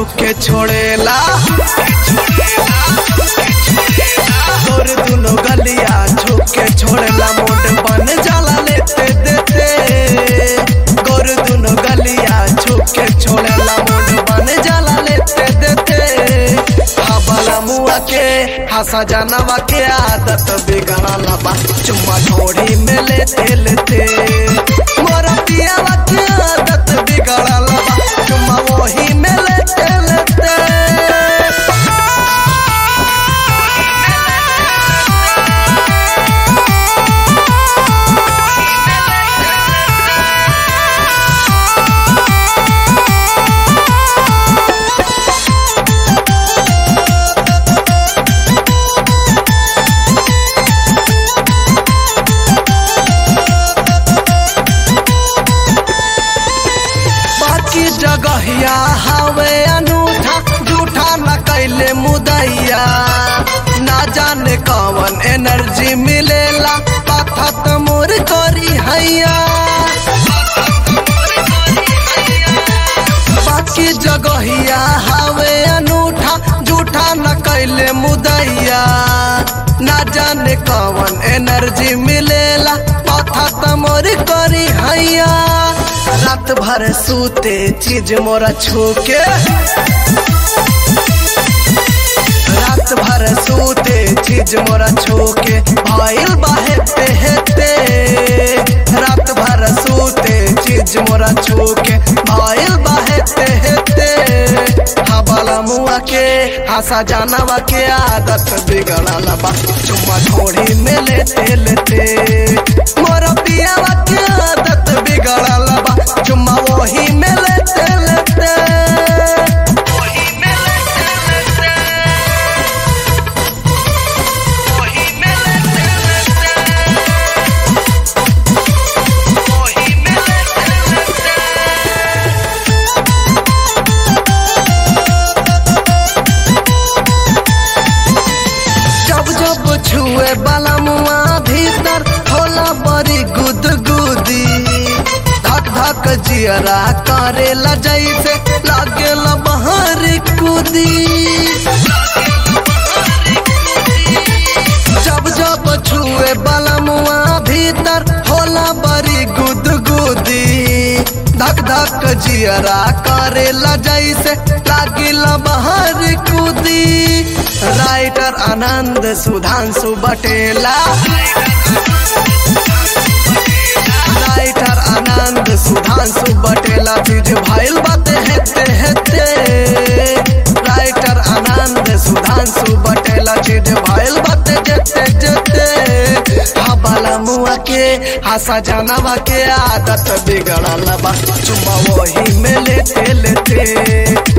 छुके छोड़ेला तोर दुनो गलिया छुके छोड़ेला मोट बन जाला लेते देते गोर दुनो गलिया छुके छोड़ेला मोट बन जाला लेते देते हबला मुआ के हंसा जानवा के आदत बिगड़ल बा चुम्मा ढोड़ी में लेते लेते मोरा पियावा के आदत बिगड़ल बा चुम्मा वही में लेते लेते बाकी जगहिया हवे अनूठा झूठा न कैले मुदैया ना जाने कौन एनर्जी मिलेला पथत मोर करी हैया बाकी जगहिया हवे अनूठा झूठा न कैले मुदैया ना जाने कौन एनर्जी मिलेला पथत मोर करी हैया रात भर सूते चीज मोरा छूके रात भर सूते चीज मोरा छूके भइल बाहेते हेते रात भर सूते चीज मोरा छूके भइल बाहेते हेते हवाला मुआ के हंसा जानवा के आदत बिगड़ल बा चुम्मा ढोड़ी में लेते लेते मोरा पियावा के आदत बिगड़ल बा चुम्मा वही में लेते लेते वही में लेते लेते वही में लेते लेते वही में लेते लेते जब जब छुए बाला मुआ भीतर होला बड़ी गुद गुदी धक धक जियरा करेला जैसे लागेला बहर कूदी जब जब छुए बाला मुआ भीतर होला बड़ी गुद गुदी धक धक जियरा करेला जैसे लागिला बहर कूदी राइटर आनंद सुधांशु बटेला राइटर आनंद सुधांशु बटेला चीज भाईल बाते हेते हेते राइटर आनंद सुधांशु बटेला चीज भाईल बाते जेते जेते हबाला मुआ के हंसा जानवा के आदत बिगड़ल बा चुम्मा वही में लेते लेते